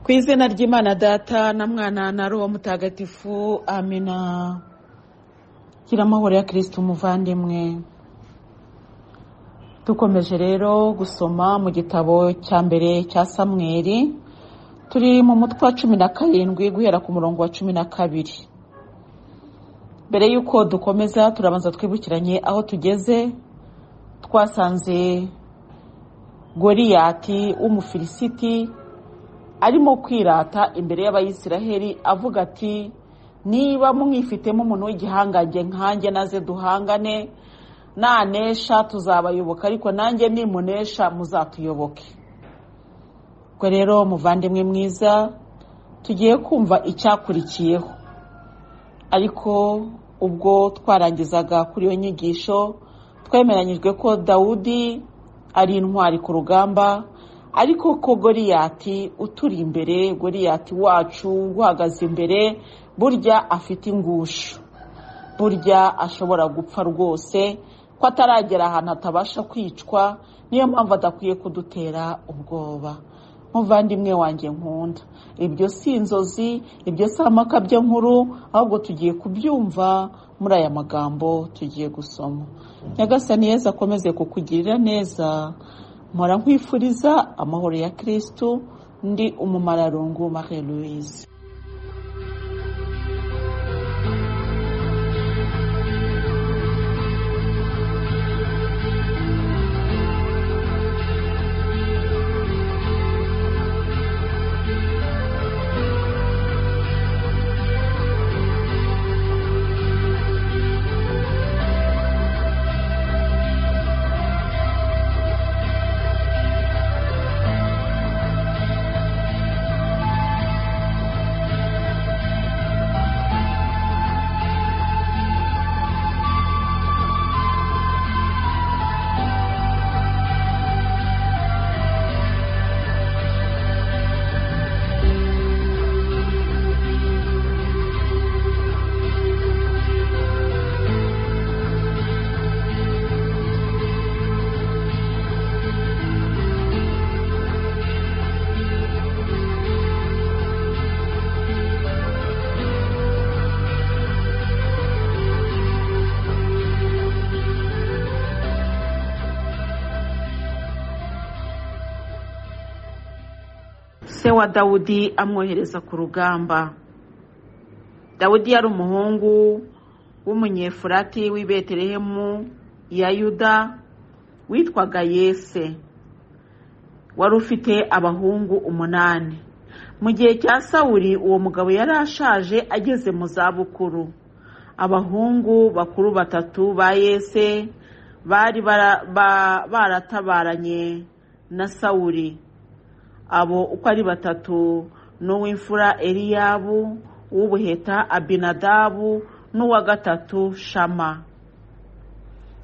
ku izina ry'imana data na mwana na roho mutagatifu amina gira amahoro ya kirisiti umuvandimwe dukomeje rero gusoma mu gitabo cya mbere cya samweri turi mu mutwe wa cumi na karindwi guhera ku murongo wa cumi na kabiri mbere y'uko dukomeza turabanza twibukiranye aho tugeze twasanze goriyati w'umufilisiti arimo kwirata imbere y'abayisiraheli avuga ati niba mwifitemo umuntu w'igihangange nkanjye naze duhangane nanesha tuzabayoboka ariko nanjye nimunesha muzatuyoboke ubwo rero muvandimwe mwiza tugiye kumva icyakurikiyeho ariko ubwo twarangizaga kuri iyo nyigisho twemeranyijwe ko dawudi ari intwari ku rugamba ariko ko goriyati uturi imbere goriyati wacu uhagaze imbere burya afite ingusho burya ashobora gupfa rwose ko ataragera ahantu atabasha kwicwa niyo mpamvu adakwiye kudutera ubwoba nk'uvandimwe wanjye nkunda ibyo si inzozi ibyo si amakabyo nkuru ahubwo tugiye kubyumva muri aya magambo tugiye gusoma nyagasani yeza akomeze kukugirira neza mpora nkwifuriza amahoro ya kirisitu ndi umumararungu marie louise se wa dawudi amwohereza ku rugamba dawudi yari umuhungu w'umunyefurati w'i betelehemu ya yuda witwaga yese wari ufite abahungu umunani mu gihe cya sawuri uwo mugabo yari ashaje ageze mu zabukuru abahungu bakuru batatu ba yese bari baratabaranye na sawuri abo uko ari batatu n'uw'imfura eliyabu uw'ubuheta abinadabu n'uwa gatatu shama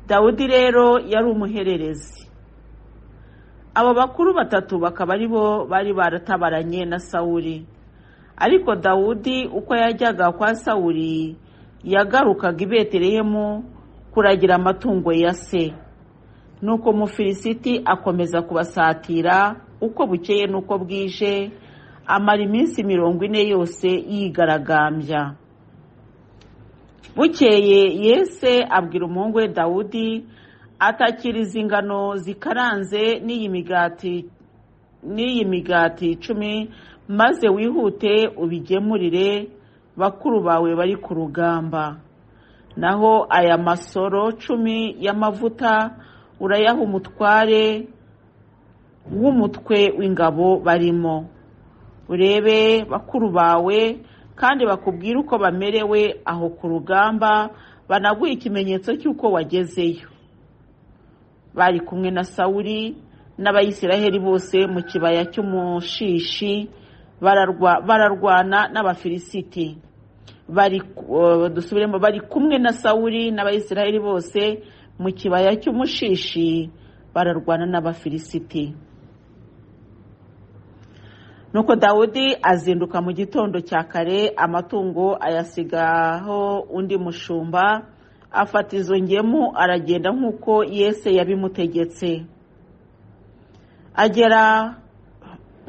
dawudi rero yari umuhererezi abo bakuru batatu bakaba ari bo bari baratabaranye na sawuri ariko dawudi uko yajyaga kwa sawuri yagarukaga i betelehemu kuragira amatungo ya se nuko mufilisiti akomeza kubasatira uko bukeye n'uko bwije amara iminsi mirongo ine yose yigaragambya bukeye yese abwira umuhungu we dawudi atakiriza ingano zikaranze n'iyi migati n'iyi migati icumi maze wihute ubigemurire bakuru bawe bari ku rugamba naho aya masoro cumi y'amavuta urayaha umutware w'umutwe w'ingabo barimo urebe bakuru bawe kandi bakubwire uko bamerewe aho ku rugamba banaguhe ikimenyetso cy'uko wagezeyo bari kumwe na sawuri n'abayisiraheli bose mu kibaya cy'umushishi bararwana n'abafilisiti dusubiremo bari kumwe na sawuri n'abayisiraheli bose mu kibaya cy'umushishi bararwana n'abafilisiti nuko dawudi azinduka mu gitondo cya kare amatungo ayasigaho undi mushumba afata izo ngemu aragenda nk'uko yese yabimutegetse agera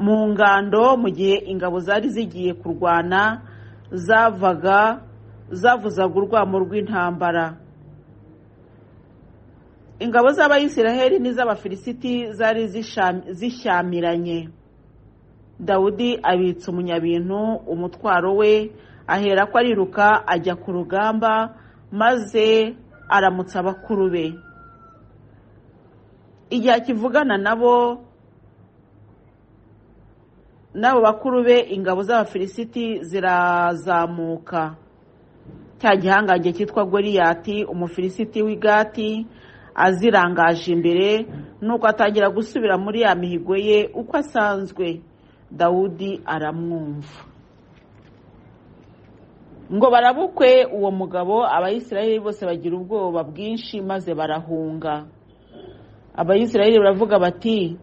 mu ngando mu gihe ingabo zari zigiye kurwana zavaga zavuzaga urwamo rw'intambara ingabo z'abayisiraheli n'iz'abafilisiti zari zisham- zishyamiranye dawudi abitsa umunyabintu umutwaro we ahera ko ariruka ajya ku rugamba maze aramutsa abakuru be igihe akivugana nabo n'abo bakuru be ingabo z'abafilisiti zirazamuka cya gihangange cyitwa goriyati umufilisiti w'igati azirangaje imbere nuko atangira gusubira muri ya mihigo ye uko asanzwe dawudi aramwumva ngo barabukwe uwo mugabo abayisiraheli bose bagira ubwoba bwinshi maze barahunga abayisiraheli baravuga bati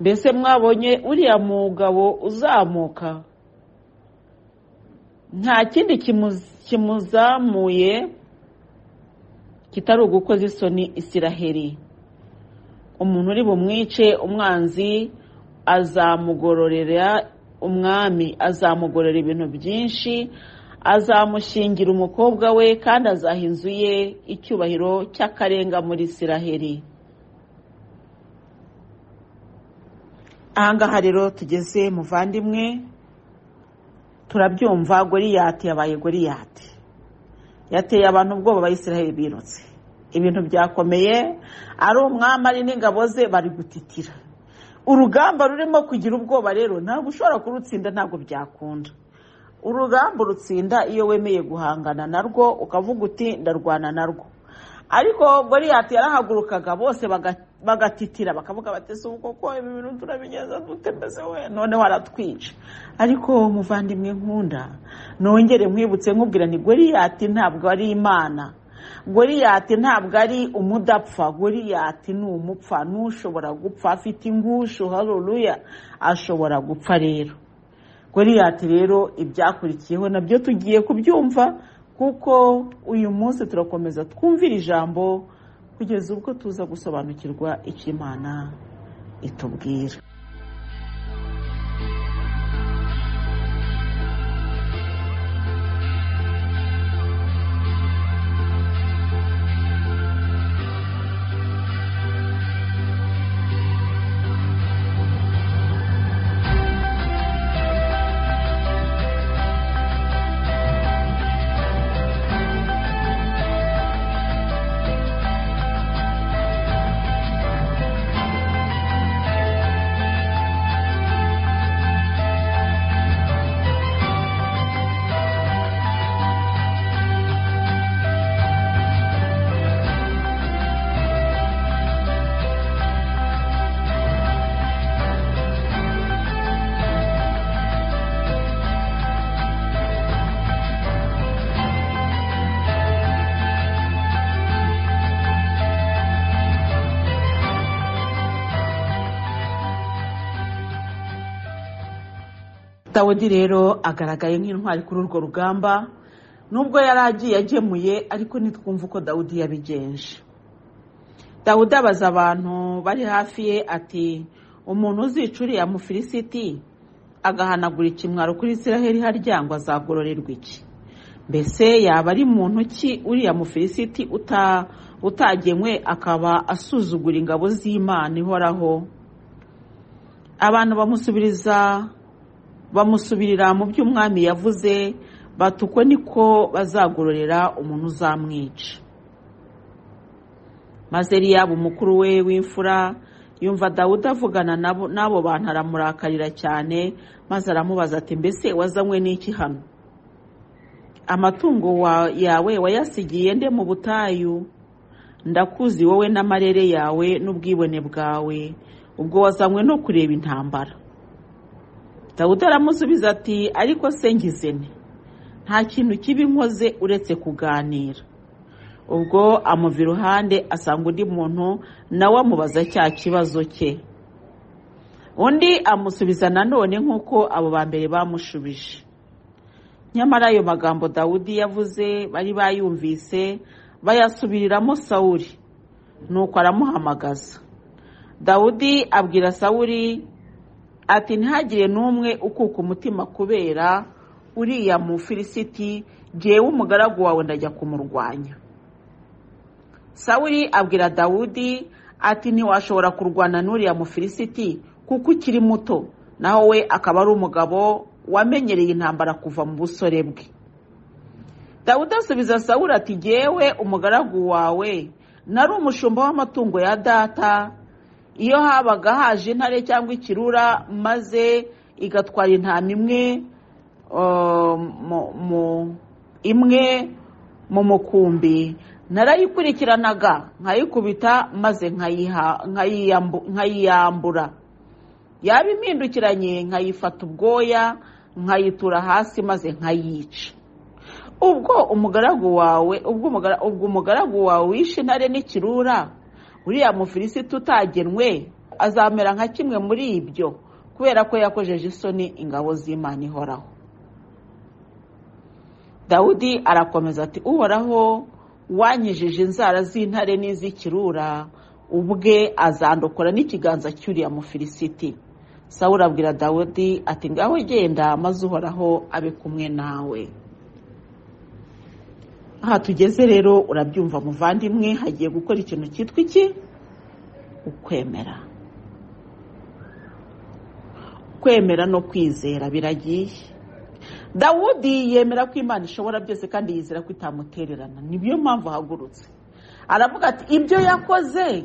mbese mwabonye uriya mugabo uzamuka nta kindi kimu- kimuzamuye kitari ugukoza isoni isiraheri umuntu uri bumwice umwanzi azamugororera umwami azamugororera ibintu byinshi azamushingira umukobwa we kandi azaha inzu ye icyubahiro cy'akarenga muri isiraheri ahangaha rero tugeze muvandimwe turabyumva goriyati yabaye goriyati yateye abantu ubwoba abayisiraheli birutse ibintu byakomeye ari umwami ari n'ingabo ze bari gutitira urugamba rurimo kugira ubwoba rero ntabwo ushobora kurutsinda ntabwo byakunda urugamba urutsinda iyo wemeye guhangana narwo ukavuga uti ndarwana narwo ariko goriyati yarahagurukaga bose baga- bagatitira bakavuga bati si uko ko ibi bintu turabigeza dute mbese we noneho aratwica ariko muvandimwe nkunda nongere nkwibutse nkubwira ni goriyati ntabwo ari imana goriyati ntabwo ari umudapfa goriyati ni umupfa n'ushobora gupfa afite ingushu haruruya ashobora gupfa rero goriyati rero ibyakurikiyeho nabyo tugiye kubyumva kuko uyu munsi turakomeza twumvira ijambo kugeza ubwo tuza gusobanukirwa icyo imana itubwira dawudi rero agaragaye nk'intwari kuri urwo rugamba nubwo yari agiye agemuye ariko ntitwumve uko dawudi yabigenje dawudi abaza abantu bari hafi ye ati umuntu uzica uriya mufilisiti agahanagura ikimwaro kuri isiraheli harya ngo azagororerwa iki mbese yaba ari muntu ki uriya mufilisiti uta- utagenywe akaba asuzugura ingabo z'imana ihoraho abantu bamusubiriza bamusubirira mu byo umwami yavuze bati uko niko bazagororera umuntu uzamwica maze Eliyabu umukuru we w'imfura yumva dawudi avugana nabo n'abo bantu aramurakarira cyane maze aramubaza ati mbese wazanywe n'iki hano amatungo wa- yawe wayasigiye nde mu butayu ndakuzi wowe n'amarere yawe n'ubwibone bwawe ubwo wazanywe no kureba intambara dawudi aramusubiza ati ariko se ngizene nta kintu kibi nkoze uretse kuganira ubwo amuva iruhande asanga undi muntu nawe amubaza cya kibazo cye undi amusubiza nanone nk'uko abo ba mbere bamushubije nyamara ayo magambo dawudi yavuze bari bayumvise bayasubiriramo sawuli nuko aramuhamagaza dawudi abwira sawuli ati ntihagire n'umwe ukuka umutima kubera uriya mufilisiti jyewe umugaragu wawe ndajya kumurwanya sawuri abwira dawudi ati ntiwashobora kurwana n'uriya mufilisiti kuko ukiri muto naho we akaba ari umugabo wamenyereye intambara kuva mu busore bwe dawudi asubiza sawuri ati jyewe umugaragu wawe nari umushumba w'amatungo ya data iyo habaga haje intare cyangwa ikirura maze igatwara intama imwe imwe mu mukumbi narayikurikiranaga nkayikubita maze nkayiyambura yaba impindukiranye nkayifata ubwoya nkayitura hasi maze nkayica ubwo umugaragu wawe ubwo umugaragu wawe wishe intare n'ikirura uriya mufilisiti utagenwe azamera nka kimwe muri ibyo kubera ko yakojeje isoni ingabo z'imana ihoraho dawudi arakomeza ati uhoraho wanyijije inzara z'intare n'iz'ikirura ubwe azandokora n'ikiganza cy'uriya mufilisiti sawura abwira dawudi ati ngaho genda maze uhoraho abe kumwe nawe aha tugeze rero urabyumva muvandimwe hagiye gukora ikintu cyitwa iki ukwemera kwemera no kwizera biragiye dawudi yemera ko imana ishobora byose kandi yizera ko itamutererana niyo mpamvu ahagurutse aravuga ati ibyo yakoze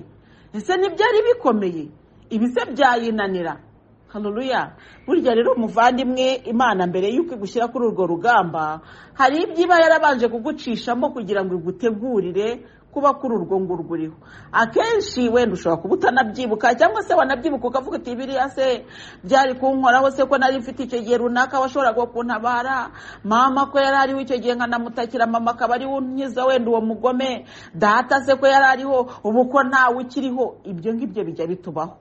ese ntibyari bikomeye ibise byayinanira haruruya burya rero umuvandimwe imana mbere y'uko igushyira kuri urwo rugamba hari ibyo iba yarabanje kugucishamo kugira ngo igutegurire kuba kuri urwo ngurwo uriho akenshi wenda ushobora kuba utanabyibuka cyangwa se wanabyibuka ukavuga uti biriya se byari kunkoraho se ko nari mfite icyo gihe runaka washoboraga kuntabara mama ko yari ariho icyo gihe nkanamutakira mama akaba ariwe unkiza wenda uwo mugome data se ko yari ariho ubu ko ntawe ukiriho ibyo ngibyo bijya bitubaho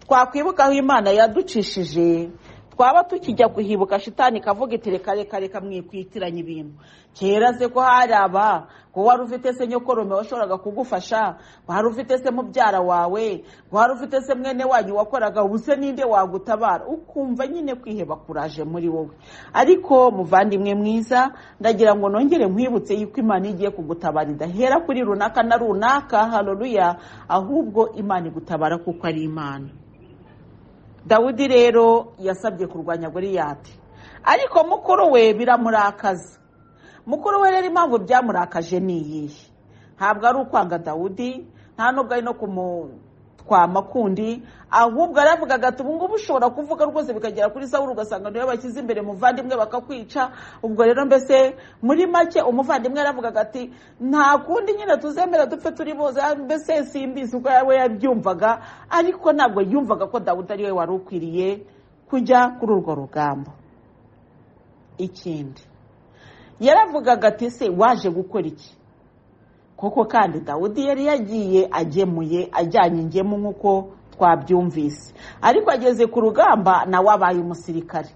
twakwibuka aho imana yaducishije twaba tukijya kuhibuka shitani ikavuga iti reka reka reka mwikwitiranya ibintu kera se ko hari aba ko wari ufite se nyokorome washoboraga kugufasha wari ufite se mubyara wawe wari ufite se mwene wanyu wakoraga ubu se ninde wagutabara ukumva nyine kwiheba kuraje muri wowe ariko muvandimwe mwiza ndagira ngo nongere nkwibutse yuko imana igiye kugutabara idahera kuri runaka na runaka haruruya ahubwo imana igutabara kuko ari imana dawudi rero yasabye kurwanya goriyati ariko mukuru we biramurakaza mukuru we rero impamvu byamurakaje ni iyihe ntabwo ari ukwanga dawudi nta nubwo ari no kumutwama kundi ahubwo aravugaga ati ubu ngubu ushobora kuvuga rwose bikagera kuri sawuru ugasanga niwe bashyize imbere umuvandimwe bakakwica ubwo rero mbese muri make umuvandimwe yaravugaga ati nta kundi nyine tuzemera dupfe turi bose mbese simbizi uko we yabyumvaga ariko ntabwo yumvaga ko dawudi ari we wari ukwiriye kujya kuri urwo rugamba ikindi yaravugaga ati se waje gukora iki koko kandi dawudi yari yagiye agemuye ajyanye ingemu nk'uko twabyumvise ariko ageze ku rugamba nawe abaye umusirikare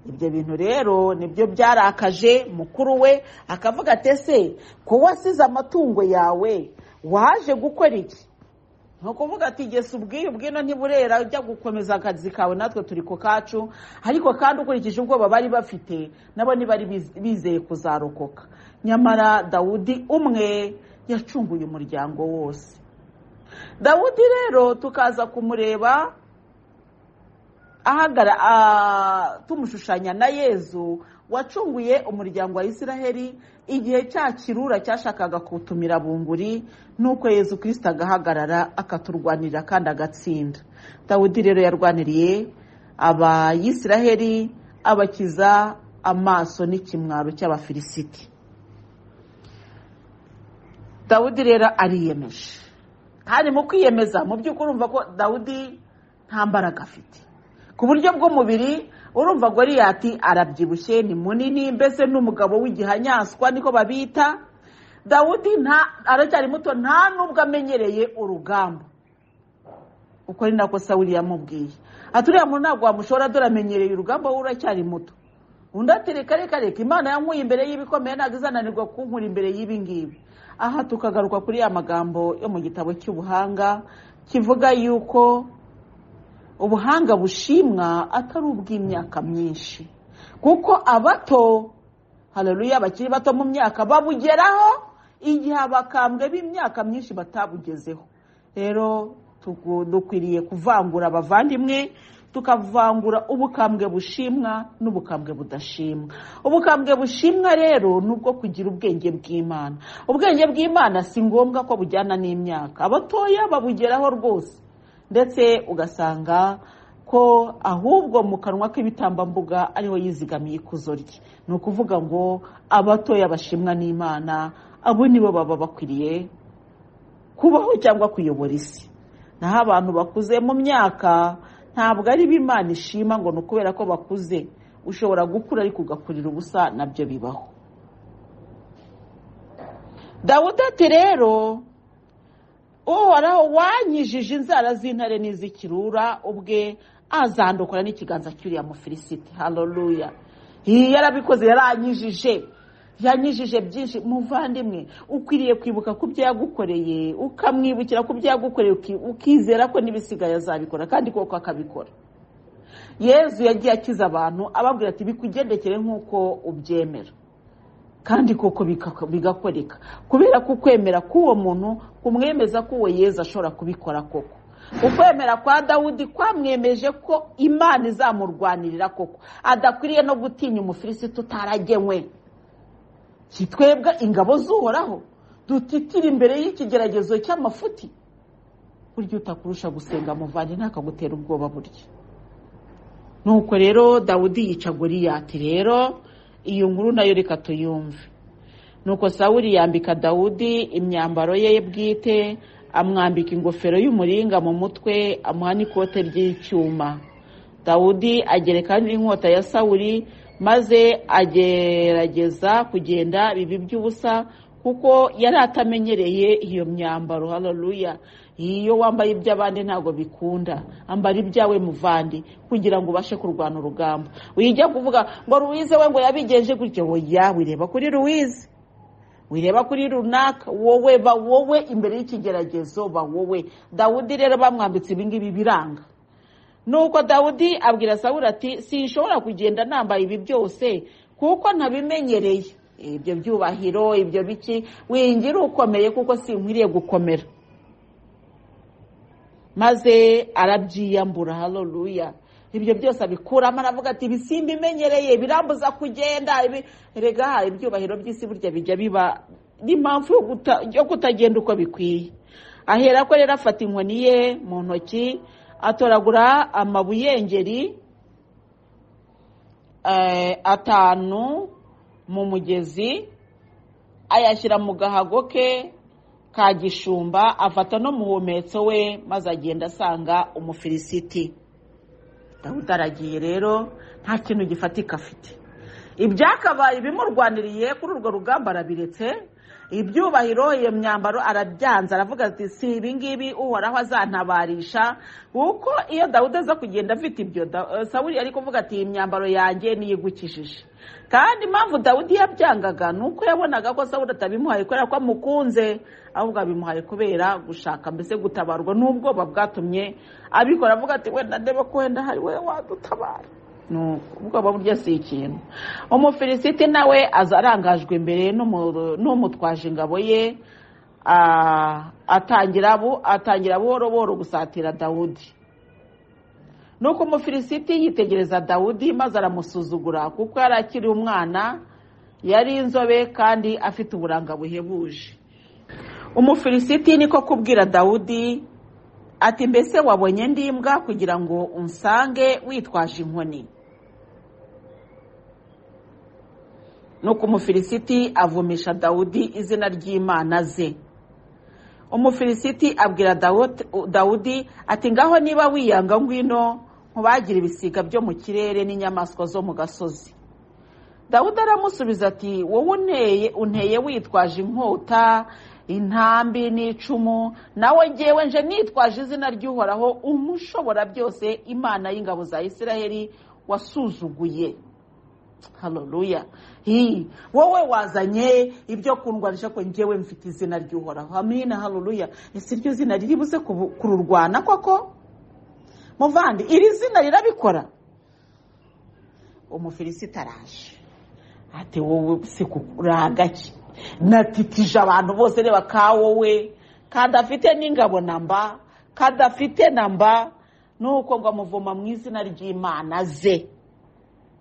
ibyo bintu rero nibyo byarakaje mukuru we akavuga ati ese ko wasize amatungo yawe waje gukora iki ni ukuvuga ati gesa ubwiyo ubwino ntiburera ujya gukomeza akazi kawe natwe turi ku kacu ariko kandi ukurikije ubwoba bari bafite nabo ntibari bizeye kuzarokoka nyamara dawudi umwe yacunguye umuryango wose dawudi rero tukaza kumureba ahagara tumushushanya na yezu wacunguye umuryango wa Isiraheli igihe cya kirura cyashakaga kutumira bunguri nuko yezu kirisita agahagarara akaturwanirira kandi agatsinda dawudi rero yarwaniriye abayisiraheli abakiza amaso n'ikimwaro cy'abafilisiti dawudi rero ariyemeje kandi mu kwiyemeza mu by'ukuri urumva ko dawudi nta mbaraga afite ku buryo bw'umubiri urumva goriyati arabyibushye ni munini mbese n'umugabo w'igihanyanswa niko babita dawudi aracyari muto nta nubwo amenyereye urugamba uko ari nako sawuri yamubwiye aturiya muntu ntabwo wamushora dore amenyereye urugamba we uracyari muto undi ati reka reka reka imana yankuye imbere y'ibikomeye ntabwo izananirwa kunkura imbere y'ibi ngibi aha tukagaruka kuri ya magambo yo mu gitabo cy'ubuhanga kivuga yuko ubuhanga bushimwa atari ubw'imyaka myinshi kuko abato hararuya bakiri bato mu myaka babugeraho igihe abakambwe b'imyaka myinshi batabugezeho rero dukwiriye kuvangura abavandimwe tukavangura ubukambwe bushimwa n'ubukambwe budashimwa ubukambwe bushimwa rero ni ubwo kugira ubwenge bw'imana ubwenge bw'imana si ngombwa ko bujyana n'imyaka abatoya babugeraho rwose ndetse ugasanga ko ahubwo mu kanwa k'ibitambambuga ariho yizigamiye ikuzo rye ni ukuvuga ngo abatoya bashimwa n'imana abo nibo baba bakwiriye kubaho cyangwa kuyobora isi naho abantu bakuze mu myaka ntabwo ari Imana ishima ngo ni ukubera ko bakuze ushobora gukura ariko ugakurira ubusa nabyo bibaho dawudi ati rero uhoraho wanyijije inzara z'intare n'iz'ikirura ubwe azandukura n'ikiganza cy'uriya mufilisiti haroruya yarabikoze yaranyijije yanyijije byinshi muvandimwe ukwiriye kwibuka ku byo yagukoreye ukamwibukira ku byo yagukoreye ukizera ko n'ibisigaye azabikora kandi koko akabikora yezu yagiye akiza abantu ababwira ati bikugendekere nk'uko ubyemera kandi koko bigakoreka kubera ko ukwemera k'uwo muntu kumwemeza ko uwo yezu ashobora kubikora koko ukwemera kwa dawudi kwamwemeje ko imana izamurwanirira koko adakwiriye no gutinya umufilisiti utaragenwe si twebwe ingabo zuhoraho dutitira imbere y'ikigeragezo cy'amafuti burya utakurusha gusenga muvanye ntakagutera ubwoba burya nuko rero dawudi yica goriyati rero iyo nkuru nayo reka tuyumve nuko sawuri yambika dawudi imyambaro ye bwite amwambika ingofero y'umuringa mu mutwe amuha n'ikote ry'icyuma dawudi agereka n'inkota ya sawuri maze agerageza kugenda bibi by'ubusa kuko yari atamenyereye iyo myambaro hararuya iyo wambaye iby'abandi ntabwo bikunda ambara ibyawe muvandi kugira ngo ubashe kurwana urugamba wijya kuvuga ngo ruwize we ngo yabigenje gutya woya wireba kuri ruwize wireba kuri runaka wowe ba wowe imbere y'ikigeragezo ba wowe dawudi rero bamwambitse ibingibi biranga nuko dawudi abwira sawuri ati sinshobora kugenda nambaye ibi byose kuko ntabimenyereye ibyo byubahiro ibyo biki wingira ukomeye kuko sinkwiriye gukomera maze arabyiyambura haroruya ibyo byose abikuramo aravuga ati ibisimba imenyereye birambuza kugenda rega ibyubahiro by'isi burya bijya biba n'impamvu yo kutagenda uko bikwiye ahera ko rero afata inkoni ye mu ntoki atoragura amabuyengeri atanu mu mugezi ayashyira mu gahago ke ka gishumba afata no mu humetso we maze agenda asanga umufilisiti dawudi aragiye rero nta kintu gifatika afite ibyakabaye bimurwaniriye kuri urwo rugamba arabiretse ibyubahiro iyo myambaro arabyanze aravuga ati si ibingibi uhoraho azantabarisha kuko iyo dawudi aza kugenda afite ibyo sawuri ari kuvuga ati iyi myambaro yanjye niyigukijije kandi impamvu dawudi yabyangaga ni uko yabonaga ko sawuri atabimuhaye kubera ko amukunze ahubwo abimuhaye kubera gushaka mbese gutabarwa n'ubwoba bwatumye abikora avuga ati wenda ndebe ko wenda hari we wadutabara ubwoba burya si ikintu umufilisiti nawe aza arangajwe imbere n'umutwaje ingabo ye atangira buhoro buhoro gusatira dawudi nuko umufilisiti yitegereza dawudi maze aramusuzugura kuko yari akiri umwana yari inzobe kandi afite uburanga buhebuje umufilisiti niko kubwira dawudi ati mbese wabonye ndimbwa kugira ngo unsange witwaje inkoni nuko umufilisiti avumisha dawudi izina ry'imana ze umufilisiti abwira dawudi ati ngaho niba wiyanga ngwino nkubagira ibisiga byo mu kirere n'inyamaswa zo mu gasozi dawudi aramusubiza ati wowe unteye witwaje inkota intambi n'icumu nawe ngewe nje nitwaje izina ry'uhoraho umushobora byose imana y'ingabo za isiraheli wasuzuguye haroruya wowe wazanye ibyo kundwanisha ko ngewe mfite izina ry'uhoraho amina haroruya ese iryo zina riri buze kururwana koko muvandi iri zina rirabikora umufilisita araje ati wowe se uragake natitije abantu bose reba ka wowe kadafite n'ingabo na mba kadafite na mba nuko ngo amuvoma mu izina ry'imana ze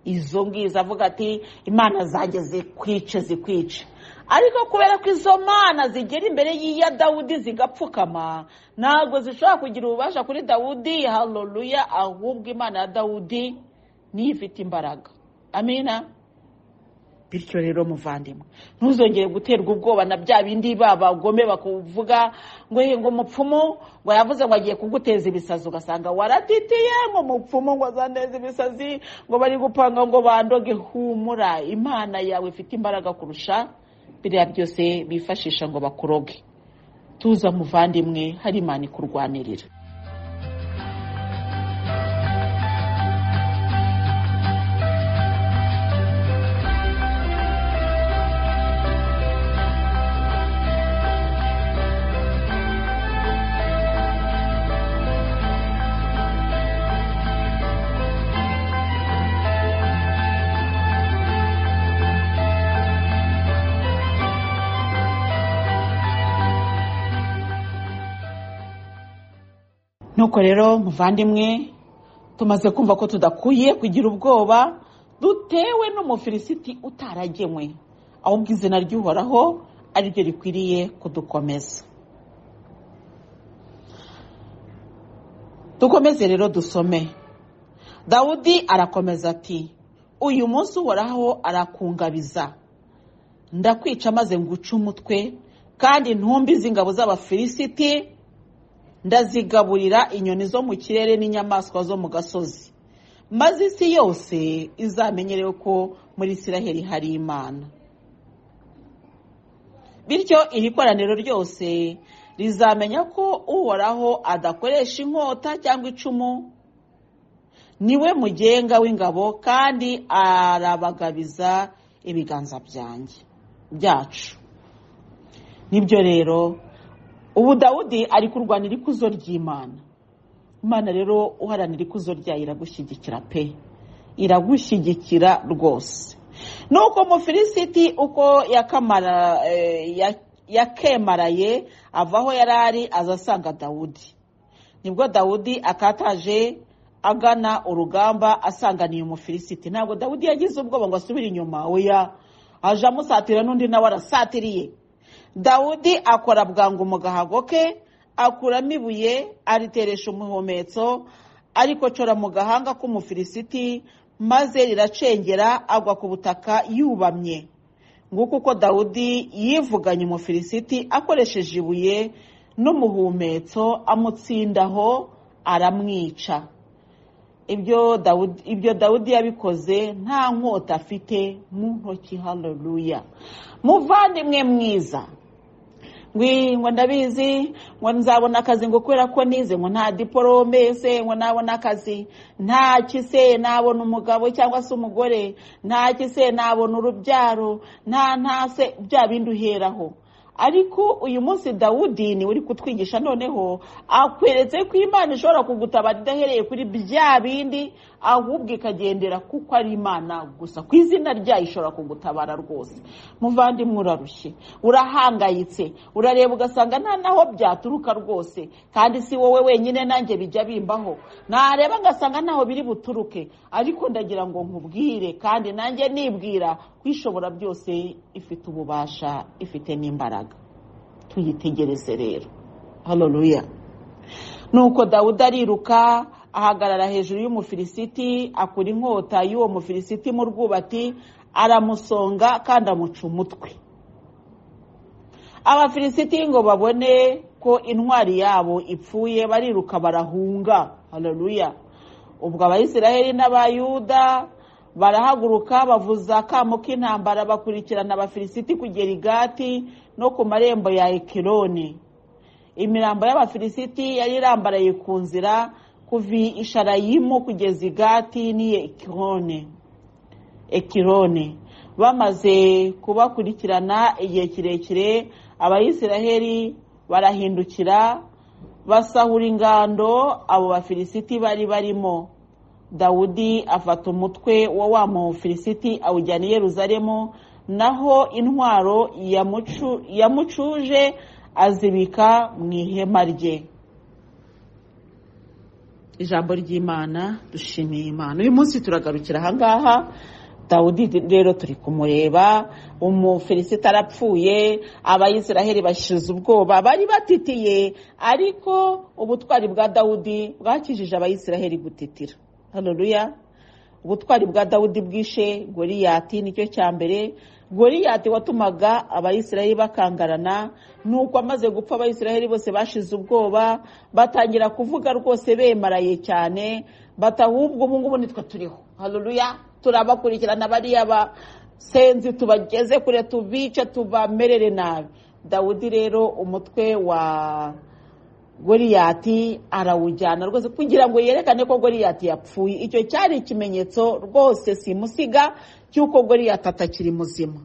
izo ngizo avuga ati imana zanjye zikwice zikwice ariko kubera ko izo mana zigera imbere y'iya dawudi zigapfukama ntabwo zishobora kugira ububasha kuri dawudi haroruya ahubwo imana ya dawudi niyo ifite imbaraga amina bityo rero muvandimwe ntuzongere guterwa ubwoba na bya bindi babagome bakuvuga ngo ngo umupfumu ngo yavuze ngo agiye kuguteza ibisazi ugasanga waratitiye ngo umupfumu ngo azaneze ibisazi ngo bari gupanga ngo bandoge humura imana yawe ifite imbaraga kurusha biriya byose bifashisha ngo bakuroge tuza muvandimwe hari imana ikurwanirira nuko rero muvandimwe tumaze kumva ko tudakwiye kugira ubwoba dutewe n'umufilisiti utaragemwe ahubwo izina ry'uhoraho ariryo rikwiriye kudukomeza dukomeze rero dusome dawudi arakomeza ati uyu munsi uhoraho arakungabiza ndakwica maze nguce umutwe kandi ntumbi z'ingabo z'abafilisiti ndazigaburira inyoni zo mu kirere n'inyamaswa zo mu gasozi maze isi yose izamenyerewe ko muri isiraheli hari imana bityo iri koraniro ryose rizamenya ko uhoraho adakoresha inkota cyangwa icumu niwe mugenga w'ingabo kandi arabagabiza ibiganza byanjye byacu nibyo rero ubu dawudi ari kurwanira ikuzo ry'imana imana rero uharanira ikuzo ryayo iragushyigikira pe iragushyigikira rwose nuko mufilisiti uko yakemaraye avaho yari ari aza asanga dawudi nibwo dawudi akataje agana urugamba asanganiye umufilisiti ntabwo dawudi yagize ubwoba ngo asubire inyuma oya aje amusatira n'undi nawe arasatiriye dawudi akora bwangu mu gahago ke akuramo ibuye ariteresha umuhumetso ariko cora mu gahanga k'umufilisiti maze riracengera agwa ku butaka yubamye nguko uko dawudi yivuganye umufilisiti akoresheje ibuye n'umuhumetso amutsindaho aramwica ibyo dawudi yabikoze nta nkota afite mu ntoki haroruya muvandimwe mwiza ngo ndabizi ngo nzabona akazi ngo kubera ko nize ngo nta diporome se ngo nabona akazi ntaki se nabona umugabo cyangwa se umugore ntaki se nabona urubyaro nta ntase bya bindi uheraho ariko uyu munsi dawudi niwe uri kutwigisha noneho akweretse ko imana ishobora kugutabara idahereye kuri bya bindi ahubwo ikagendera kuko ari imana gusa ku izina ryayo ishobora kugutabara rwose muvandimwe urarushye urahangayitse urareba ugasanga nta naho byaturuka rwose kandi si wowe wenyine nanjye bijya bimbaho nareba ngasanga ntaho biri buturuke ariko ndagira ngo nkubwire kandi nanjye nibwira ko ishobora byose ifite ububasha ifite n'imbaraga tuyitegereze rero haroruya nuko dawudi ariruka ahagarara hejuru y'umufilisiti akura inkota y'uwo mufilisiti mu rwubati aramusonga kandi amuca umutwe abafilisiti ngo babone ko intwari yabo ipfuye bariruka barahunga haroruya ubwo abayisiraheli n'abayuda barahaguruka bavuza akamo k'intambara bakurikirana abafilisiti kugera igati no ku marembo ya ekironi imirambo y'abafilisiti yari irambaraye ku nzira kuva isharayimu kugeza igati ni ekirone ekirone bamaze kubakurikirana igihe kirekire abayisiraheli barahindukira basahura ingando abo bafilisiti bari barimo dawudi afata umutwe wa wa mufilisiti awujyana i yeruzalemu naho intwaro yamucu- yamucuje azibika mu ihema rye ijambo ry'imana dushimiye imana uyu munsi turagarukira ahangaha dawudi rero turi kumureba umufilisita arapfuye abayisiraheli bashize ubwoba bari batitiye ariko ubutwari bwa dawudi bwakijije abayisiraheli gutitira hareruya ubutwari bwa dawudi bwishe goriyati nicyo cya mbere goriyati watumaga abayisiraheli bakangarana nuko amaze gupfa abayisiraheli bose bashize ubwoba batangira kuvuga rwose bemaraye cyane bati ahubwo ubu ngubu nitwe turiho hareruya turabakurikirana bariya basenzi tubageze kure tubice tubamerere nabi dawudi rero umutwe wa goriyati arawujyana rwose kugira ngo yerekane ko goriyati yapfuye icyo cyari ikimenyetso rwose simusiga cy'uko goriyati atakiri muzima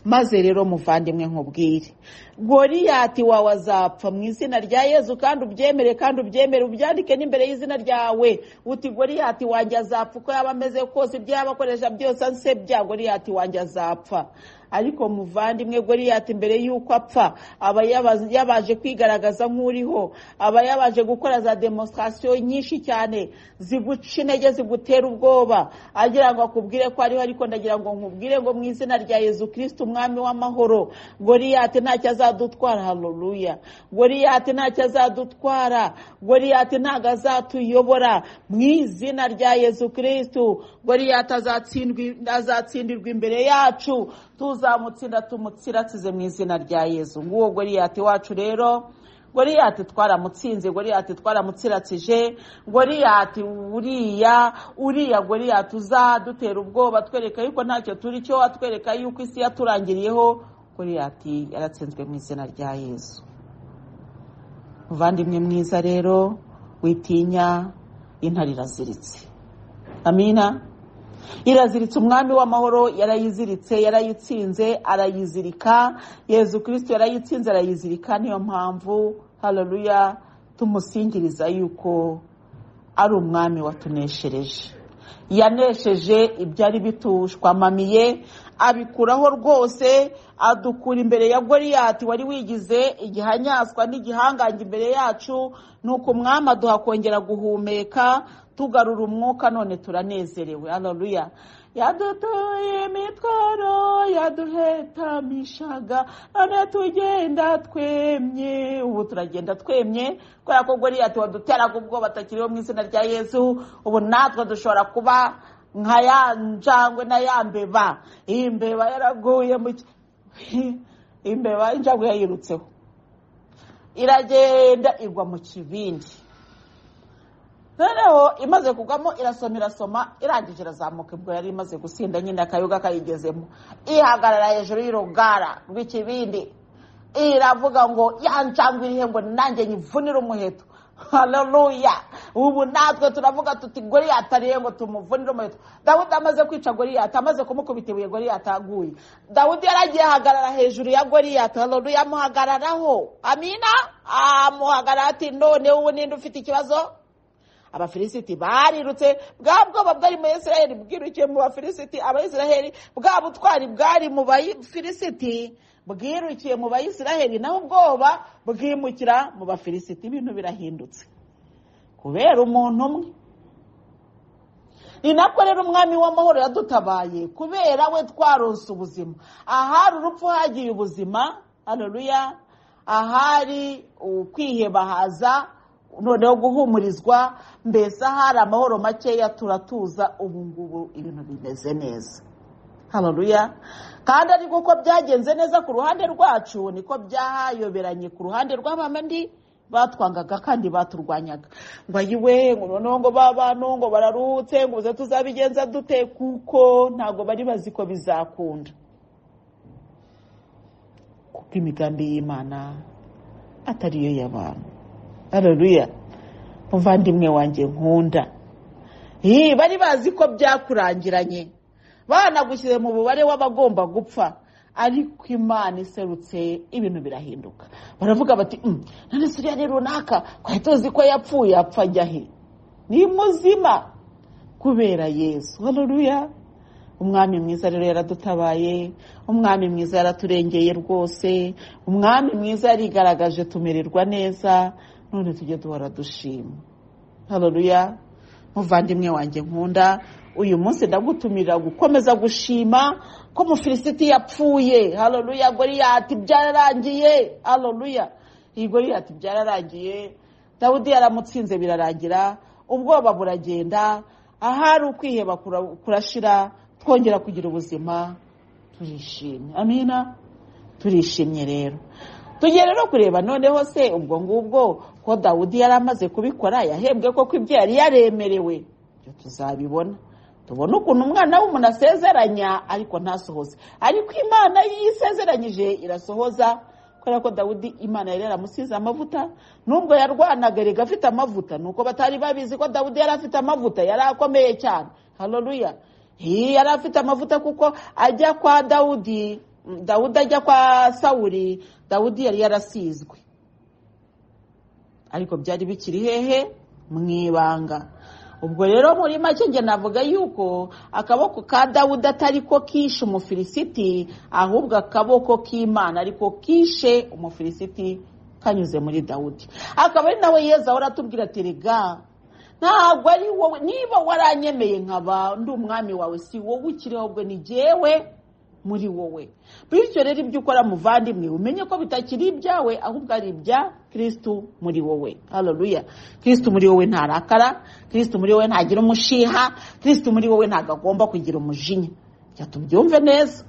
maze rero muvandimwe nkubwire goriyati wawe azapfa mu izina rya yezu kandi ubyemere kandi ubyemere ubyandike n'imbere y'izina ryawe uti goriyati wanjye azapfa uko yaba ameze kose ibyo yaba akoresha byose ansebya goriyati wanjye azapfa ariko muvandimwe goriyati mbere y'uko apfa aba yaba- yabaje kwigaragaza nk'uriho aba yabaje gukora za demonstrasiyo nyinshi cyane ziguca intege zigutera ubwoba agira ngo akubwire ko ariho ariko ndagira ngo nkubwire ngo mu izina rya yezu kirisiti umwami w'amahoro goriyati ntacyo azadutwara hareruya goriyati ntacyo azadutwara goriyati ntabwo azatuyobora mu izina rya yezu kirisiti goriyati azatsindwi- azatsindirwa imbere yacu tuzamutsinda tumutsiratsize mu izina rya yezu nguwo goriyati wacu rero goriyati twaramutsinze goriyati twaramutsiratsije goriyati uriya uriya goriyati uzadutera ubwoba atwereka yuko ntacyo turi cyo atwereka yuko isi yaturangiriyeho goriyati yaratsinzwe mu izina rya yezu muvandimwe mwiza rero witinya intare iraziritse amina iraziritse umwami w'amahoro yarayiziritse yarayitsinze arayizirika yezu kirisiti yarayitsinze arayizirika niyo mpamvu hareruya tumusingiriza yuko ari umwami watuneshereje yanesheje ibyari bitushwamamiye abikuraho rwose adukura imbere ya goriyati wari wigize igihanyanswa n'igihangange imbere yacu nuko umwami aduha kongera guhumeka tugarura umwuka none turanezerewe haleluya yadutuye imitwaro yaduhetamishaga none tugenda twemye ubu turagenda twemye kubera ko goriyati waduteraga ubwoba atakiriho mu izina rya yezu ubu natwe dushobora kuba nka ya njangwe na ya mbeba iyi mbeba yaraguye mu ki- imbeba injangwe yayirutseho iragenda igwa mu kibindi noneho imaze kugwamo irasoma irasoma irangije irazamuka ubwo yari imaze gusinda nyine akayoga kayigezemo ihagarara hejuru y'urugara rw'ikibindi iravuga ngo ya njangwe irihe ngo nanjye nyivunire umuheto haleluya ubu natwe turavuga tuti goriyati arihe ngo tumuvunire umuheto dawudi amaze kwica goriyati amaze kumukubita ibuye goriyati aguye dawudi yaragiye ahagarara hejuru ya goriyati haleluya amuhagararaho amina amuhagarara ati none ubu ninde ufite ikibazo abafilisiti barirutse bwa bwoba bwari mu isiraheli bwirukiye mu bafilisiti abayisiraheli bwa butwari bwari mu bafilisiti bwirukiye mu bayisiraheli naho ubwoba bwimukira mu bafilisiti ibintu birahindutse kubera umuntu umwe ni nako rero umwami w'amahoro yadutabaye kubera we twaronse ubuzima ahari urupfu hagiye ubuzima hareruya ahari ukwiheba haza noneho guhumurizwa mbese ahari amahoro makeya turatuza ubu ngubu ibintu bimeze neza hareruya kandi ariko uko byagenze neza ku ruhande rwacu niko byayoberanye ku ruhande rw'abandi batwangaga kandi baturwanyaga ngo ayiwe ngo noneho ngo ba bantu ngo bararuhutse ngo uze tuzabigenza dute kuko ntabwo bari bazi ko bizakunda kuko imigambi y'imana atari yo y'abantu hareruya muvandimwe wanjye nkunda Ih, bari bazi ko byakurangiranye banagushyize mu mubare w'abagomba gupfa ariko imana iserutse ibintu birahinduka baravuga bati "Mm, none se uriya ni runaka twari tuzi ko yapfuye apfa ajya he ni muzima kubera yesu haruruya umwami mwiza rero yaradutabaye umwami mwiza yaraturengeye rwose umwami mwiza yarigaragaje tumererwa neza none tujye duhora dushima haruruya muvandimwe wanjye nkunda uyu munsi ndagutumira gukomeza gushima ko umufilisiti yapfuye haruruya goriyati byararangiye haruruya iyi goriyati byararangiye dawudi yaramutsinze birarangira ubwoba buragenda ahari ukwiheba kura- kurashira twongera kugira ubuzima turishimye amina turishimye rero tugiye rero kureba noneho se ubwo ngubwo ko dawudi yari amaze kubikora yahembwe koko ibyo yari yaremerewe ibyo tuzabibona tubone ukuntu umwana w'umuntu asezeranya ariko ntasohoze ariko imana iyo isezeranyije irasohoza kubera ko dawudi imana yari yaramusize amavuta nubwo yarwanaga erega afite amavuta nuko batari babizi ko dawudi yari afite amavuta yari akomeye cyane haleluya Hi, yari afite amavuta kuko ajya kwa dawudi mm, dawudi ajya kwa sawuli dawudi yari yarasizwe ariko byari bikiri hehe mu ibanga ubwo rero muri make njye navuga yuko akaboko ka dawudi atari ko kishe umufilisiti ahubwo akaboko k'imana ariko kishe umufilisiti kanyuze muri dawudi akaba ari nawe yezu ahora atubwira ati rega ntabwo ari wowe niba waranyemeye nkaba ndi umwami wawe si wowe ukiriho ahubwo ni jyewe muri wowe bityo rero ibyo ukora muvandimwe umenye ko bitakiri ibyawe ahubwo ari ibya kirisitu muri wowe haleluya kirisitu muri wowe ntarakara kirisitu muri wowe ntagira umushiha kirisitu muri wowe ntabwo agomba kugira umujinya reka tubyumve neza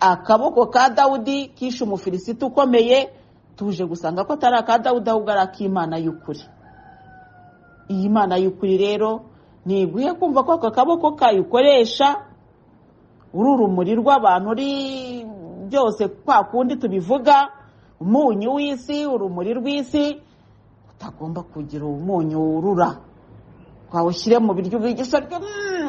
akaboko ka dawudi kishe umufilisiti ukomeye tuje gusanga ko atari aka dawudi ahubwo ari ak'imana y'ukuri iyi mana y'ukuri rero ntiguhe kumva ko aka kaboko kayo ukoresha uri urumuri rw'abantu uri byose kwa kundi tubivuga umunyu w'isi urumuri rw'isi utagomba kugira umunyu wurura wawushyire mu biryo ubiryo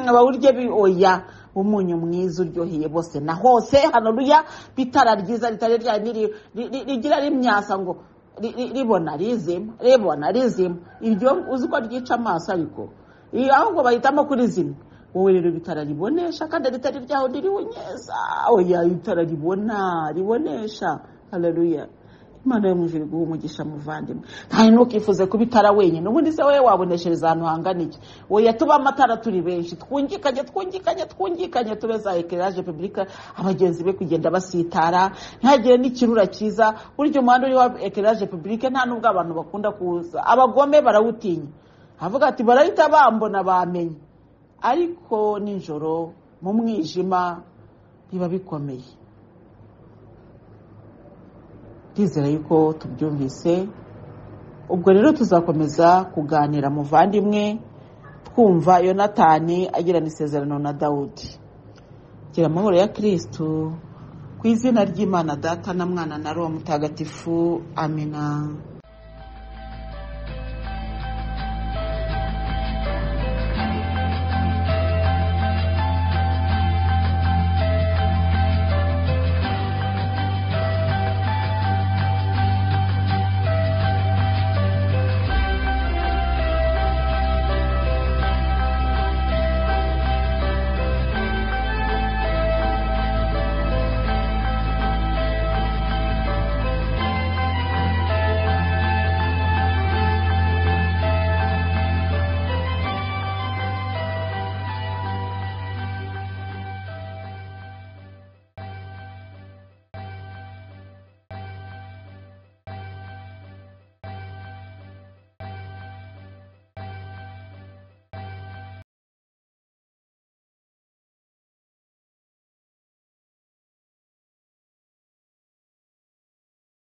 abawurya oya umunyu mwiza uryoheye bose na hose hano ruya bitara ryiza ritari rya niri- ri- ri- rigira rimyasa ngo ri- ri- ribona rizima ribona rizima iryo uzi ko ryica amaso ariko Iyo ahubwo bahitamo kurizima wowe rero itara ribonesha kandi ritari ryaho ntiribunyeza oya itara ribona ribonesha haleluya imana yo mu ijuru iguhe umugisha muvandimwe kandi ntukifuze kuba itara wenyine ubundi se wowe waboneshereza ahantu hangana iki oya tube amatara turi benshi twungikanye twungikanye twungikanye tube za ekeraje pibulika abagenzi be kugenda basitara ntihagire n'ikirura cyiza burya umuhanda uriho ekeraje pibulike nta n'ubwo abantu bakunda kuwuza abagome barawutinya avuga ati barahita bambona bamenye ariko nijoro mu mwijima biba bikomeye ndizera yuko tubyumvise ubwo rero tuzakomeza kuganira muvandimwe twumva yonatani agirana isezerano na dawudi gira amahoro ya kirisitu ku izina ry'imana data na mwana na roho mutagatifu amina